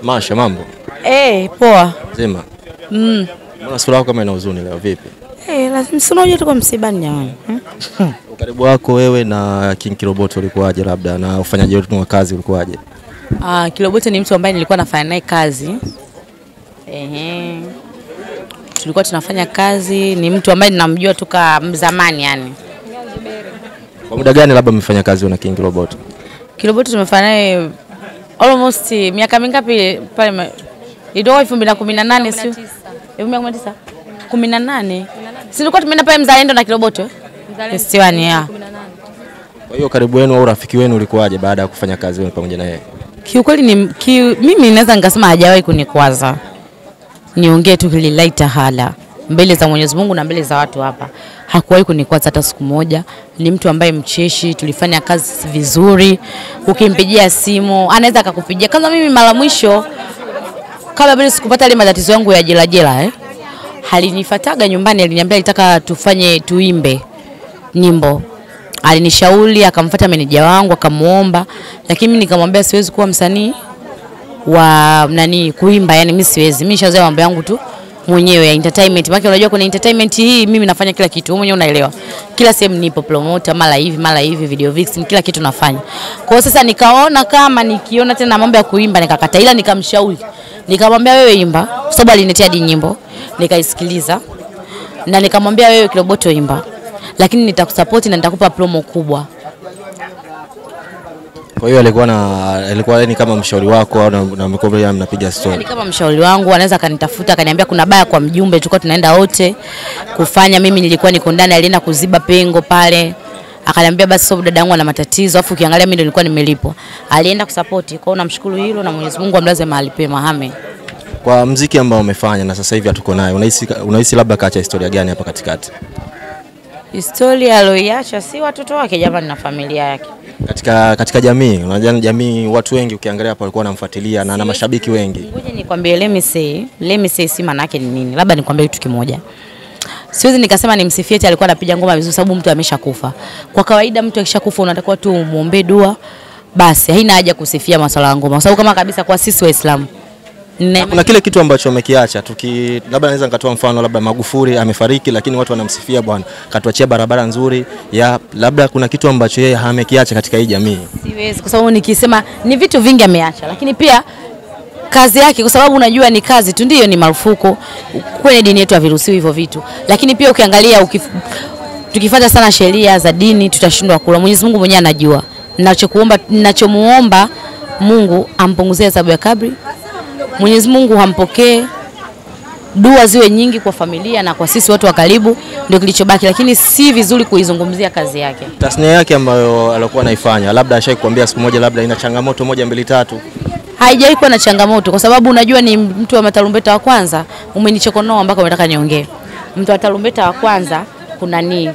Masha, mambo Eh, poa. zima? Mm. Mbona sura yako kama ina huzuni leo? Vipi Eh, lazima si unajua tuko msibani jamani. Hmm? ukaribu wako wewe na King Kiroboto ulikuwaje, labda na ufanyaji wetu wa kazi ulikuwaje? Ah, Kiloboto ni mtu ambaye nilikuwa nafanya naye kazi. Ehe. Tulikuwa tunafanya kazi, ni mtu ambaye ninamjua toka zamani yani. Kwa muda gani labda mmefanya kazi na King Kiroboto? Kiloboto tumefanya naye almost miaka mingapi pale ma- ilitoka 2018 sio? 2019. 18. Si tulikuwa tumeenda pale Mzalendo na Kiloboto? eh? Festiwani ya. Kwa hiyo karibu wenu au urafiki wenu ulikuwaje baada ya kufanya kazi wenu pamoja na yeye? Kiukweli ni ki, mimi naweza nikasema hajawahi kunikwaza. Niongee tu lillahi taala mbele za Mwenyezi Mungu na mbele za watu hapa, hakuwahi kunikwaza hata siku moja. Ni mtu ambaye mcheshi, tulifanya kazi vizuri. Ukimpigia simu anaweza akakupigia. Kwanza mimi mara mwisho kabla bado sikupata ile matatizo yangu ya jela jela eh, alinifataga nyumbani, aliniambia alitaka tufanye tuimbe nyimbo alinishauri akamfuata meneja wangu akamuomba, lakini mimi nikamwambia siwezi kuwa msanii wa nani kuimba, yani mimi siwezi. Mimi nishazoea mambo yangu tu mwenyewe ya entertainment. Maana unajua kuna entertainment hii mimi nafanya kila kitu, wewe mwenyewe unaelewa. Kila sehemu nipo promoter, mara hivi mara hivi, video vixen, kila kitu nafanya. Kwa hiyo sasa nikaona kama nikiona tena mambo ya kuimba nikakata, ila nikamshauri, nikamwambia wewe imba, kwa sababu aliniletea hadi nyimbo, nikaisikiliza na nikamwambia wewe Kiroboto imba, lakini nitakusupport na nitakupa promo kubwa. Kwa hiyo alikuwa na alikuwa ni kama mshauri wako au na, na mlikuwa pia mnapiga Ni story? kama mshauri wangu, anaweza akanitafuta akaniambia kuna baya kwa mjumbe, tulikuwa tunaenda wote kufanya. Mimi nilikuwa niko ndani, alienda kuziba pengo pale, akaniambia basi sababu dada yangu ana matatizo, afu ukiangalia mimi ndio nilikuwa nimelipwa. Alienda kusapoti. Kwa hiyo namshukuru hilo na Mwenyezi Mungu amlaze mahali pema. Amen. Kwa mziki ambao umefanya na sasa hivi hatuko naye, unahisi unahisi labda kaacha historia gani hapa katikati? Historia aliyoiacha si watoto wake jamani, na familia yake. Katika katika jamii, unajua jamii, watu wengi ukiangalia hapa walikuwa wanamfuatilia na ana mashabiki wengi. Ngoja nikwambie, let me say, let me say si maana yake ni nini. Labda nikwambie kitu kimoja. Siwezi nikasema nimsifie eti alikuwa anapiga ngoma vizuri sababu mtu ameshakufa. Kwa kawaida mtu akishakufa unatakiwa tu umuombe dua. Basi haina haja kusifia masuala ya ngoma. Kwa sababu kama kabisa kwa sisi Waislamu. Na kuna kile kitu ambacho amekiacha tuki, labda naweza nikatoa mfano, labda Magufuli amefariki, lakini watu wanamsifia bwana, katuachia barabara nzuri ya labda kuna kitu ambacho yeye amekiacha katika hii jamii. Siwezi kwa sababu nikisema ni vitu vingi ameacha, lakini pia kazi yake, kwa sababu unajua ni kazi tu, ndiyo ni marufuku kwenye dini yetu, haviruhusiwi hivyo vitu. Lakini pia ukiangalia ukif, tukifuata sana sheria za dini tutashindwa kula. Mwenyezi Mungu mwenyewe anajua. Ninachokuomba, ninachomuomba Mungu ampunguzie adhabu ya kabri. Mwenyezi Mungu hampokee dua ziwe nyingi kwa familia na kwa sisi watu wa karibu, ndio kilichobaki, lakini si vizuri kuizungumzia kazi yake. Tasnia yake ambayo alikuwa anaifanya, labda ashai kuambia siku moja, labda ina changamoto moja mbili tatu. haijawahi kuwa na changamoto kwa sababu unajua ni mtu wa matarumbeta wa kwanza. Umenichokonoa mpaka unataka niongee. Mtu wa tarumbeta wa kwanza kuna ni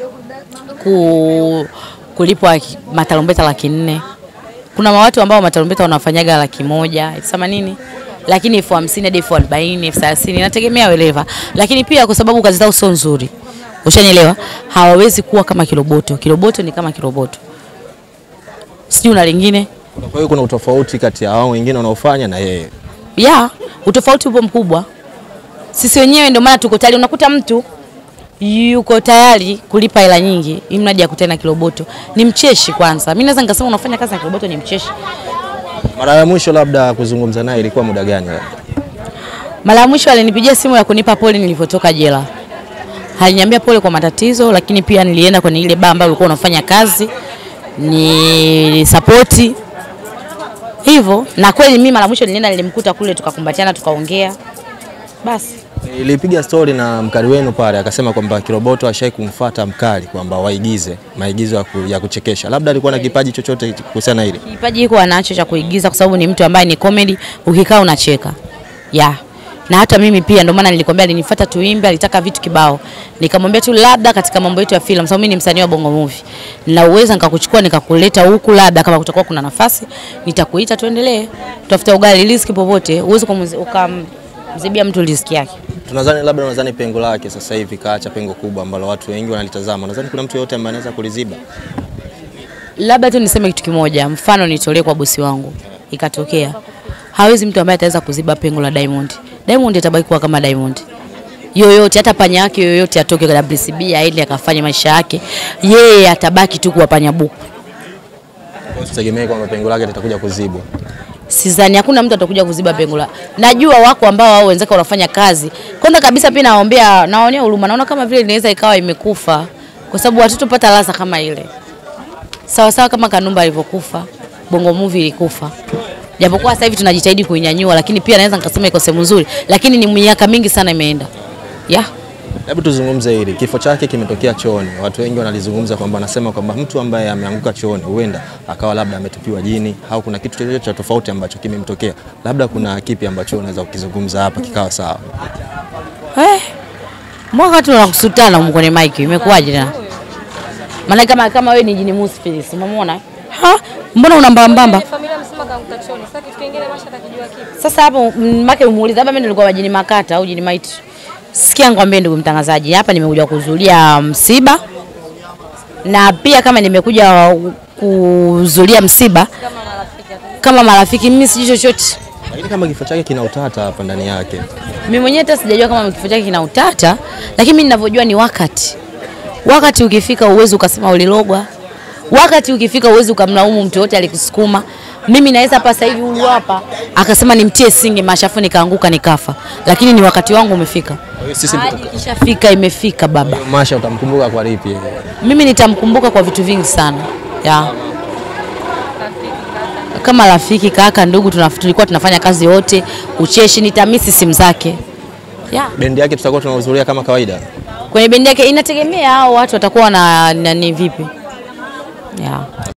ku, kulipwa ki- matarumbeta laki nne. Kuna watu ambao matarumbeta wanafanyaga laki moja elfu themanini lakini elfu hamsini hadi elfu arobaini elfu thelathini inategemea weleva, lakini pia kwa sababu kazi zao sio nzuri, ushanielewa, hawawezi kuwa kama Kiroboto. Kiroboto ni kama Kiroboto, sijui una lingine Kwa hiyo kuna utofauti kati ya hao wengine wanaofanya na yeye. ya utofauti upo mkubwa. Sisi wenyewe ndio maana tuko tayari, unakuta mtu yuko tayari kulipa hela nyingi ili mradi akutane na Kiroboto. Ni mcheshi kwanza, mimi naweza nikasema unafanya kazi na Kiroboto ni mcheshi. Mara ya mwisho labda kuzungumza naye ilikuwa muda gani? labda? Mara ya mwisho alinipigia simu ya kunipa pole nilivyotoka jela. Aliniambia pole kwa matatizo, lakini pia nilienda kwenye ile baa ambayo ulikuwa unafanya kazi ni sapoti hivyo, na kweli mimi mara ya mwisho nilienda, nilimkuta kule, tukakumbatiana, tukaongea basi. Nilipiga stori na mkali wenu pale, akasema kwamba Kiroboto ashai kumfuata mkali kwamba waigize maigizo ya, ku, ya kuchekesha. Labda alikuwa na kipaji chochote kuhusiana na hili. Kipaji hiko anacho cha kuigiza kwa sababu ni mtu ambaye ni comedy, ukikaa unacheka. Ya. Na hata mimi pia ndio maana nilikwambia alinifuata tuimbe, alitaka vitu kibao. Nikamwambia tu labda katika mambo yetu ya filamu, sababu mimi ni msanii wa Bongo Movie. Na uweza nikakuchukua nikakuleta huku labda kama kutakuwa kuna nafasi, nitakuita tuendelee. Tutafuta ugali riziki popote, uweze ukamzibia mtu riziki yake. Tunadhani labda unadhani pengo lake sasa hivi kaacha pengo kubwa ambalo watu wengi wanalitazama. Nadhani kuna mtu yote ambaye anaweza kuliziba. labda tu niseme kitu kimoja, mfano nitolee kwa bosi wangu, ikatokea hawezi mtu ambaye ataweza kuziba pengo la Diamond. Diamond atabaki kuwa kama Diamond yoyote, hata panya yake yoyote atoke kwa WCB aende akafanya maisha yake, yeye atabaki tu kuwa panya buku. Usitegemee kwamba pengo lake litakuja kuzibwa. Sidhani hakuna mtu atakuja kuziba pengo la. Najua wako ambao wao wenzake wanafanya kazi. Kwanza kabisa pia naombea naonea huruma. Naona kama vile inaweza ikawa imekufa kwa sababu watoto pata ladha kama ile. Sawa sawa kama Kanumba alivyokufa, Bongo Movie ilikufa. Japokuwa sasa hivi tunajitahidi kuinyanyua lakini pia naweza nikasema iko sehemu nzuri lakini ni miaka mingi sana imeenda. Yeah. Hebu tuzungumze hili, kifo chake kimetokea chooni. Watu wengi wanalizungumza kwamba wanasema kwamba mtu ambaye ameanguka chooni huenda akawa labda ametupiwa jini au kuna kitu chochote cha tofauti ambacho kimemtokea. Labda kuna kipi ambacho unaweza kukizungumza hapa kikawa sawa? Eh. Mwaka tu nakusutana huko kwenye mic imekuwaje tena? Maana kama kama wewe ni jini Musfilis, umemwona? Ha? Mbona una mbambamba? Familia msema kaanguka chooni. Sasa kitu kingine Masha atakijua kipi? Sasa hapo mm, make umuuliza hapa mimi nilikuwa majini makata au jini maiti. Sikia ngwambie ndugu mtangazaji, hapa nimekuja kuzulia msiba na pia kama nimekuja kuzulia msiba Kama marafiki hata. kama marafiki, mimi sijui chochote. Lakini kama kifo chake kina utata hapa ndani yake. Mimi mwenyewe hata sijajua kama kifo chake kina utata, lakini mimi ninavyojua ni wakati. Wakati ukifika uwezi ukasema ulilogwa. Wakati ukifika uwezi ukamlaumu mtu yote alikusukuma. Mimi naweza hapa sasa hivi huyu hapa akasema nimtie singe mashafu nikaanguka nikafa, lakini ni wakati wangu umefika. Kwa hiyo sisi Ahadi ikishafika imefika baba. Masha utamkumbuka kwa lipi? Mimi nitamkumbuka kwa vitu vingi sana ya kama rafiki, kaka, ndugu, tunaf- tulikuwa tunafanya kazi wote, ucheshi, nitamisi simu zake yeah. Bendi yake tutakuwa tunahudhuria kama kawaida. kwenye bendi yake inategemea hao watu watakuwa na nani vipi yeah.